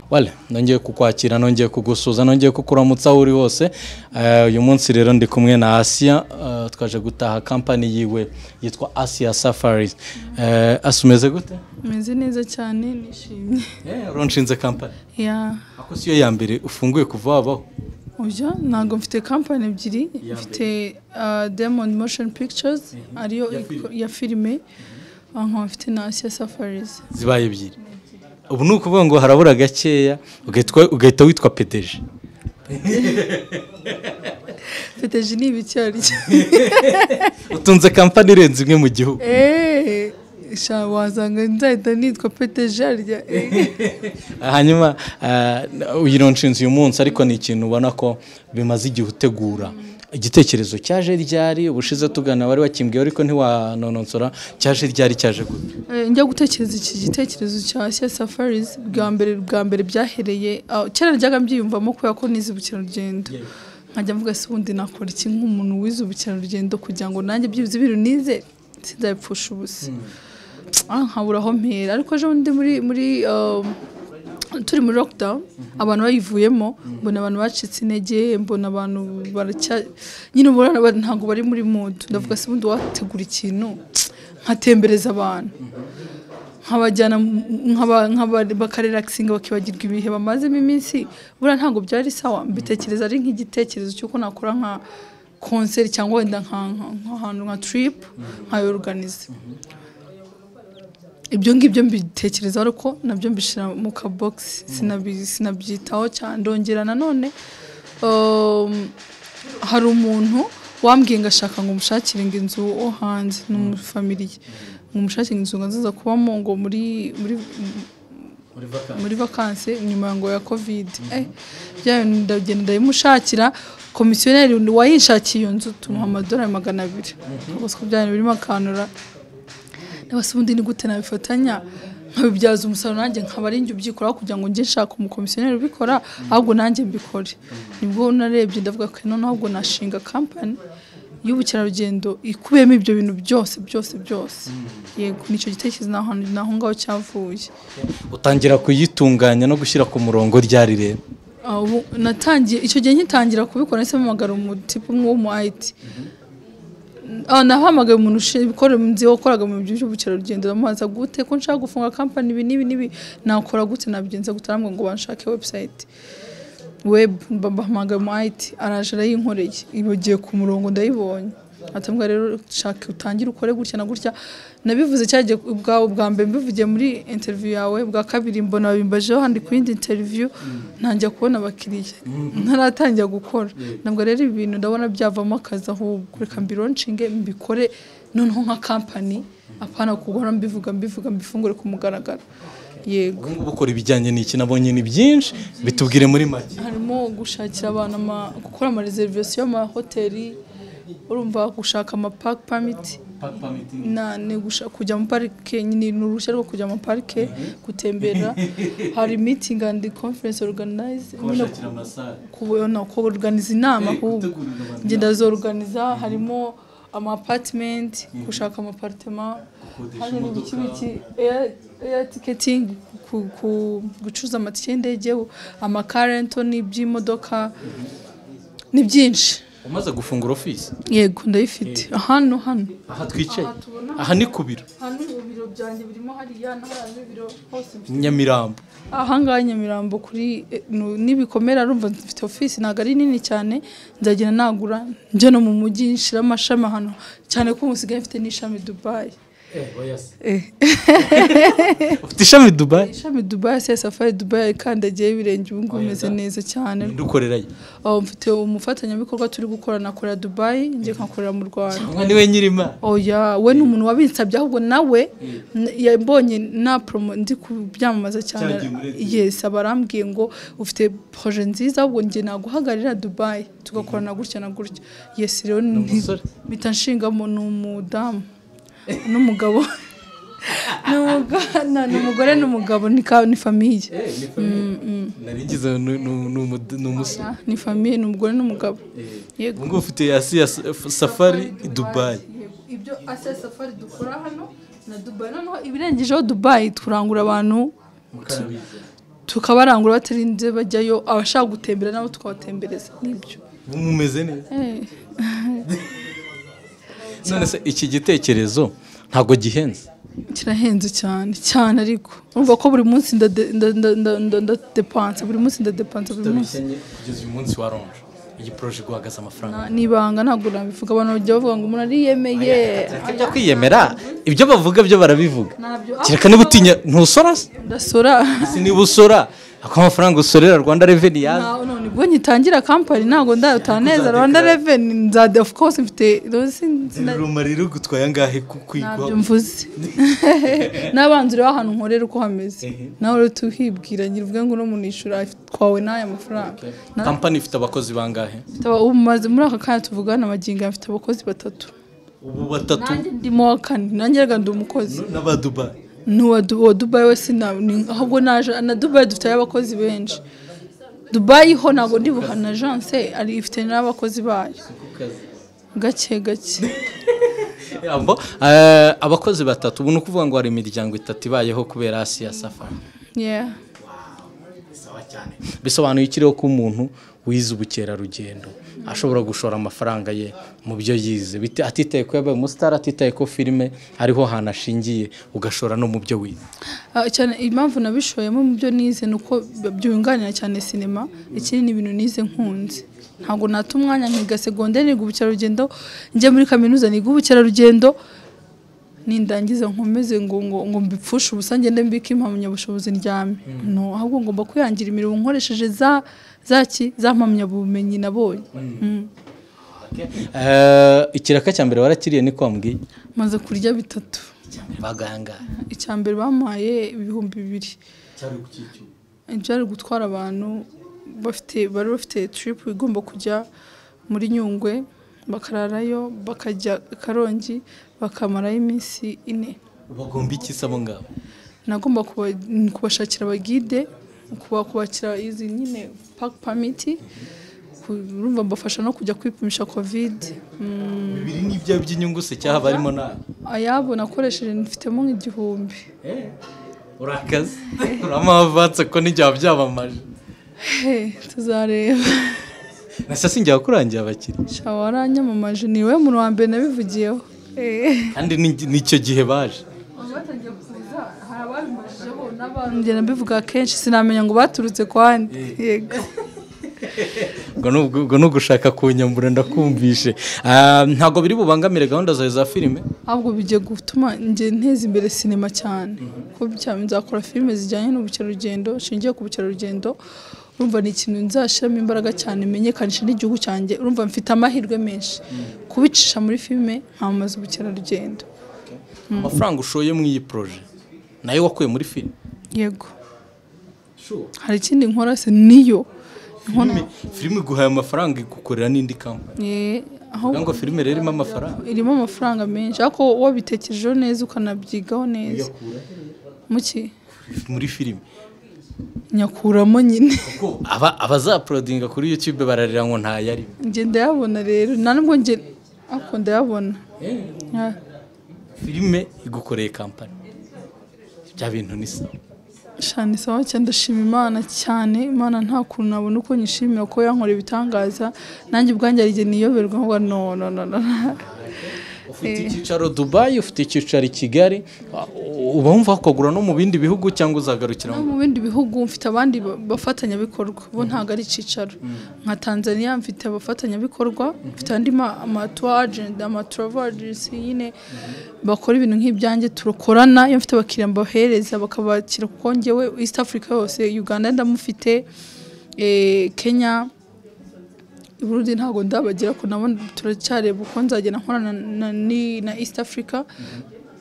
wale nongeye kukwakira nongeye kugusuza nongeye kukuramutsa aho uri hose Eh, uyu munsi rero ndi kumwe na asiya eh, twaje gutaha kampani yiwe yitwa asiya safaris Eh, asi umeze gute meze neza cyane nishimye Eh, uronshinze kampani ya ako siyo ya mbere ufunguye kuva wabaho oya ntabwo mfite kampani ebyiri mfite ah, diamond motion pictures ariyo iko- ya filime ah, nkaba mfite na asiya safaris zibaye ebyiri ubu ni ukuvuga ngo harabura gakeya ugahitwa- ugahita witwa pedeje peteji ni ibiki aricyo utunze kampani irenze imwe mu gihugu eee sha wasanga nzahita nitwa peteji arya hanyuma eh, uyironshinze uyu munsi ariko ni ikintu ubona ko bimaze igihe utegura igitekerezo cyaje ryari ubushize tugana wari wakimbwiye ariko ntiwanononsora cyaje ryari cyaje gute Eh, njya gutekereza iki gitekerezo cya Asia Safaris bwa mbere bwa mbere byahereye ah, kera najyaga mbyiyumvamo kubera ko nize ubukerarugendo nkajya mvuga se ubundi nakora iki nk'umuntu wize ubukerarugendo kugira ngo nanjye byibuze ibintu nize sinzabipfusha ubusa Ah, nkabura aho mpera ariko ejo bundi muri muri um, turi muri lockdown abantu bayivuyemo mbona abantu bacitse intege mbona abantu baracya nyine ubona abantu ntabwo bari muri mood ndavuga se ubundi wategura ikintu nkatembereza abantu nkabajyana mu- nkaba- nkaba- bakarelaxinga bakibagirwa ibihe bamazemo iminsi buriya ntabwo byari sawa mbitekereza ari nk'igitekerezo cy'uko nakora nka konseri cyangwa wenda nka- nka- nk'ahantu nka trip nkayorganiza ibyo ngibyo mbitekerezaho ariko nabyo mbishyira mu kabogisi sinabi- sinabyitaho cyane ndongera nanone um, hari umuntu wambwiye ngo ashaka ngo umushakire ngo inzu wo hanze ni umufamiliye ngo umushakire inzu ngo nziza kubamo ngo muri muri muri vakansi nyuma ngo ya kovide eh bya bintu ndagenda ndayimushakira komisiyoneri wayinshakiye iyo nzu tumuha amadolari magana abiri ubwo siko bya bintu birimo akanura ndabasa ubundi ni gute nabifatanya nkabibyaza umusaruro nanjye nkaba ari njye ubyikoraho kugira ngo njye nshaka umukomisiyoneri ubikora ahubwo nanjye mbikore nibwo narebye ndavuga ko none ahubwo nashinga kampani y'ubukerarugendo ikubiyemo ibyo bintu byose byose byose yego nicyo gitekerezo naho naho ngaho cyavuye utangira kuyitunganya no gushyira ku murongo ryari rero Ah, ubu natangiye icyo gihe nkitangira kubikora nahise mpamagara umutipe umwe w'umu IT Ah, nahamagaye umuntu ukora nzi wakoraga mu bintu by'ubukerarugendo ndamubaza gute ko nshaka gufunga kampani ibi n'ibi n'ibi nakora gute nabigenza gute arambwira ngo banshake website web bahamagaye umu IT araje arayinkoreye ibagiye ku murongo ndayibonye atambwa rero shaka utangire ukore gutya na gutya nabivuze cyagiye ubwawe bwa mbere mbivugiye muri interview yawe bwa kabiri mbona babimbajeho handi ku yindi interview ntangira kubona abakiriya ntaratangira gukora ntabwo rero ibi bintu ndabona byavamo akazi ahubwo reka mbironshinge mbikore noneho nka kampani apana kugora mbivuga mbivuga mbifungure ku mugaragaro yego ubu ngubu ukora ibijyanye n'iki nabonye ni byinshi bitubwire muri make harimo gushakira abantu ama- gukora amareserivasiyo y'amahoteli urumva gushaka amapaki pamiti na ni gusha- kujya mu parike nyine ni uruhushya rwo kujya mu parike gutembera hari meeting and conference organize nyine kubona ko organize inama ahubwo ngenda zorganiza harimo ama apartment gushaka ama apartment hari ibiki biki air- air ticketing ku- ku- gucuruza amatike y'indege ama car rental n'iby'imodoka ni byinshi umaze gufungura ofisi yego ndayifite hano hano aha twicaye Aha tubona. aha ni ku biro hano ubu biro byanjye birimo hariya n'ahandi biro hose mfite nyamirambo ahangaha nyamirambo kuri eh, nu- n'ibikomere arumva mfite ofisi ntabwo ari nini cyane nzagenda nagura njya no mu mujyi nshira amashami ahantu cyane ko ubu nsigaye mfite n'ishami dubayi Eh, ufite ishami dubayi ishami dubayi se safari dubayi kandagiye ibirenge ubu ngubu meze neza cyane ndukorerayo aho mfite umufatanyabikorwa turi gukora na korea dubayi njye nkakorera mu rwanda mwa niwe nyirima oya we ni umuntu wabinsabye ahubwo nawe n- yambonye na promo ndi kubyamamaza cyane Cyagiye muri Dubai. yes abarambwiye ngo ufite proje nziza ahubwo njye naguhagararira Dubai tugakorana gutya na gutya yes rero nti- umusore? mpita nshingamo ni umudamu n'umugabo ni umuga- na- ni umugore n'umugabo ni ka- ni famiye narigize ni- ni- ni umu- ni umusore ni famiye ni umugore n'umugabo yego ubu ngubu ufite yasi ya sa- safari i dubayi ibyo asiya safari dukora hano na dubayi noneho ibirengejeho dubayi turangura abantu tukabarangura batarinze bajyayo abashaka gutembera nabo tukabatembereza nibyo mumeze neza Eh, none se iki gitekerezo ntabwo gihenze kirahenze cyane cyane ariko urumva ko buri munsi ndade- nda- nda- nda- nda- ndadepansa buri munsi ndadepansa buri munsi utabikennye kugeza uyu munsi waronje iyi poroje iguhagaze amafaranga Na- nibanga ntabwo nabivuga abantu bajya bavuga ngo umuntu ariyemeye ibyo kwiyemera ibyo bavuga byo barabivuga Ntabyo. kereka niba utinya ntusora se ndasora Si niba usora ako amafaranga usorera rwanda reveni yaza ntawe none ubwo ngitangira kampani ntabwo ndayataha neza rwanda reveni nzade of course mfite rosi ruma rero gutwaye angahe ntabyo mvuze n'abanzi ureba ahantu nkorera uko hameze nawe rero tuhibwira ngira uvuge ngo uno muntu yishyura twawe n'aya mafaranga Na- kampani ifite abakozi bangahe mfite aba- ubu maze muri aka kanya tuvugana magingo aya mfite abakozi batatu ubu batatu nanjye ndimo wa kane nanjye reka ndi umukozi n'abadubayi n'uwa Du- uwa dubayi we sina- ni ahubwo naje na dubayi dufite abakozi benshi dubayi ho ntabwo ndi buhana ajanse ari ifite n'abakozi bayo gake gake Yambo, eh, abakozi batatu ubu ni ukuvuga ngo hari imiryango itatu ibayeho kubera asiya safari yeah. bisobanuye ikiriho ko umuntu wize ubukerarugendo ashobora gushora amafaranga ye mu byo yize bite- atitaye ko yabaye umusitari atitaye ko filime ariho hantu ashingiye ugashora no mu byo wize Ah, cyane impamvu nabishoyemo mu byo nize ni uko b- byunganira cyane sinema ikindi ni ibintu nize nkunze ntabwo nata umwanya nkiga segonderi niga ubukerarugendo njye muri kaminuza niga ubukerarugendo nindangiza nkomeze ngo ngo ngo mbipfushe ubusa ngende mbike impamyabushobozi ndyame no ahubwo ngomba kwihangira imirimo nkoresheje za za ki za mpamyabumenyi nabonye Mm. Eh, ikiraka cya mbere warakiriye ni kwa mbwiye maze kurya bitatu baganga icya mbere bampaye ibihumbi bibiri byari gutwara abantu bafite bari bafite trip igomba kujya muri nyungwe bakararayo bakajya karongi bakamarayo iminsi ine bagomba iki se abo ngabo nagomba kuba- kubashakira abagide kuba- kubakira izi nyine park permit ku- urumva mbafasha no kujya kwipimisha covid Mm, bibiri n'ibya by'inyungu se cyaha barimo nawe ayabo nakoresheje mfitemo nk'igihumbi urakaze uramavanse ko n'igihe byamamaje Hey, tuzareba nasa sinjya wakurangiye abakiriya shawa waranyamamaje niwe muntu wa mbere nabivugiyeho Eh. kandi ni- nicyo gihe baje batangiye kuza hari ababimajijeho n'abandi nabivuga kenshi sinamenya ngo baturutse kwa nde yego ubwo ni ubwo- ubwo ni ugushaka kunyambura ndakumvishe Ah, ntabwo biri bubangamire gahunda zawe za filime ahubwo bigiye gutuma njye nteza imbere sinema cyane kuko cyane nzakora filime zijyanye n'ubukerarugendo nshingiye ku bukerarugendo urumva ni ikintu nzashyiramo imbaraga cyane menyekanisha n'igihugu cyanjye urumva mfite amahirwe menshi kubicisha muri filime nkamamaza ubukerarugendo amafaranga ushoye mu iyi poroje nayo wakuye muri filime yego hari ikindi nkora se niyo Filime- filime iguhaye amafaranga igukorera n'indi kampani Eh, aho kugira ngo filime rero irimo amafaranga irimo amafaranga menshi ariko wabitekerejeho neza ukanabyigaho neza muki muri filime nyakuramo nyine kuko aba abazaporodinga kuri yutube bararira ngo ntayarimo njye ndayabona rero nta nubwo njye ariko ndayabona Ah, filime igukoreye kampani bya bintu ni sawa shani sawa cyane ndashima imana cyane imana nta kuntu nabona uko nyishimira ko yankora ibitangaza nanjye ubwanjye hari igihe niyoberwa nkuba no no no no ufite icyicaro dubayi ufite icyicaro i kigali u- uba wumva wakagura no mu bindi bihugu cyangwa uzagarukira no mu bindi bihugu mfite abandi ba- bafatanyabikorwa bo ntabwo ari icyicaro nka tanzania mfite abafatanyabikorwa mfite andi ma- ama tour agent, ama travel agency nyine bakora ibintu nk'ibyanjye turakorana iyo mfite abakiriya mbahereza bakabakira kuko njyewe east africa yose uganda ndamufite eh, kenya Burundi ntabwo ndabagira ko nabo turacyareba uko nzagenda nkorana na, ni- na East Africa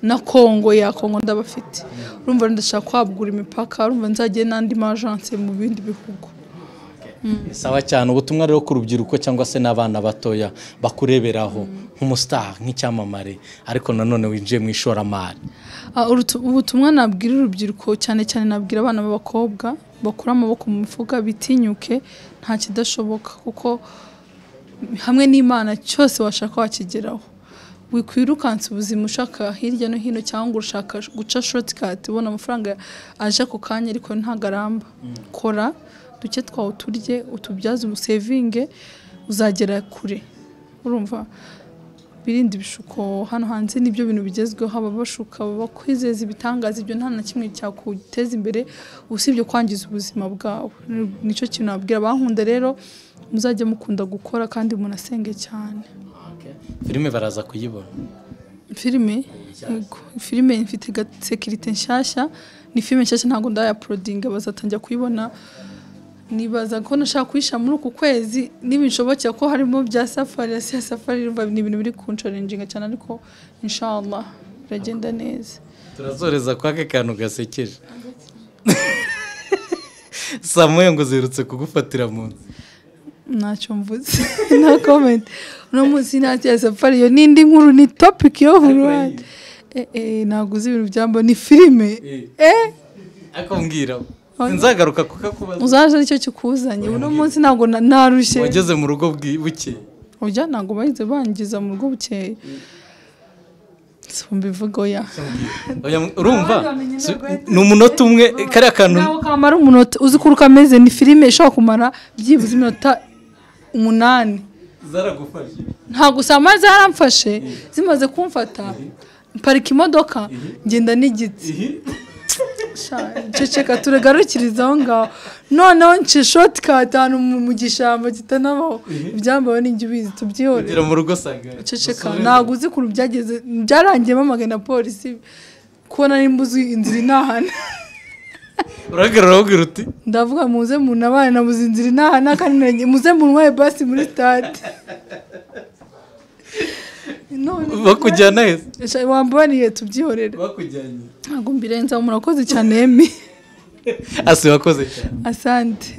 na Congo ya Congo ndabafite urumva ndashaka kwagura imipaka urumva nzagiye n'andi majanse mu bindi bihugu sawa cyane ubutumwa rero ku rubyiruko cyangwa se n'abana batoya bakureberaho nk'umusitari nk'icyamamare ariko nanone winjiye mu ishoramari Ah, urutu- ubutumwa nabwira urubyiruko cyane cyane nabwira abana b'abakobwa bakura amaboko mu mifuka bitinyuke nta kidashoboka kuko hamwe n'imana cyose washaka wakigeraho wikwirukansa ubuzima ushaka hirya no hino cyangwa ushaka guca shotikati ubona amafaranga aje ako kanya ariko ntabwo aramba kora duke twawe turye utubyaze umusevinge uzagera kure urumva birinde ibishuko hano hanze nibyo bintu bigezweho aba bashuka bakwizeza ibitangaza ibyo nta na kimwe cyakuteza imbere usibye kwangiza ubuzima bwawe nicyo kintu nabwira abankunda rero muzajya mukunda gukora kandi munasenge cyane filime baraza kuyibona filime yego filime ifite gasekirite nshyashya ni filime nshyashya ntabwo ndayaporodinga bazatangira kuyibona nibaza ko nashaka kuyishyira muri uku kwezi niba nshobokera ko harimo bya safari ya siya safari urumva ni ibintu biri kunsharinjinga cyane ariko inshallah biragenda neza turazoreza kwa ka kantu gasekeje samuye ngo zirutse kugufatira mu nzu ntacyo mvuze nta komenti uno munsi nta cya safari iyo n'indi nkuru ni topiki yo buri wese ntabwo uzi ibintu byambo ni filime eh ariko mbwira nzagaruka kukakubaza uzaje aricyo kikuzanye uno munsi ntabwo na- narushye wageze mu rugo bwi- buke ujya ntabwo bahise bangiza mu rugo bukeye si mbivugo ya Oya, urumva bamenye Si- ntabwo- ni umunota umwe kariya kantu ntabwo kamara umunota uzi uko kameze ni filime ishobora kumara byibuze iminota umunani zaragufashe ntabwo usanga zaramfashe zimaze kumfata mparika imodoka ngenda n'igiti Sha, ceceka turegarukiriza aho ngaho noneho nce shoti ahantu mu- mu gishyamba kitanabaho ibyambawe n'ijya ubizi tubyihore ugera mu rugo sanga ceceka ntabwo uzi ukuntu byageze byarangiye bamagaye na polisi kubona nimba uzi inzira inahana urahagarara wabwira uti ndavuga muze muntu abana nabuze inzira inahana kandi nanjye muze muntwaye basi muri stade none bakujyana heza Sha, wambabariye tubyihorere bakujyanye ntabwo mbirenzaho murakoze cyane emi asi wakoze cyane asante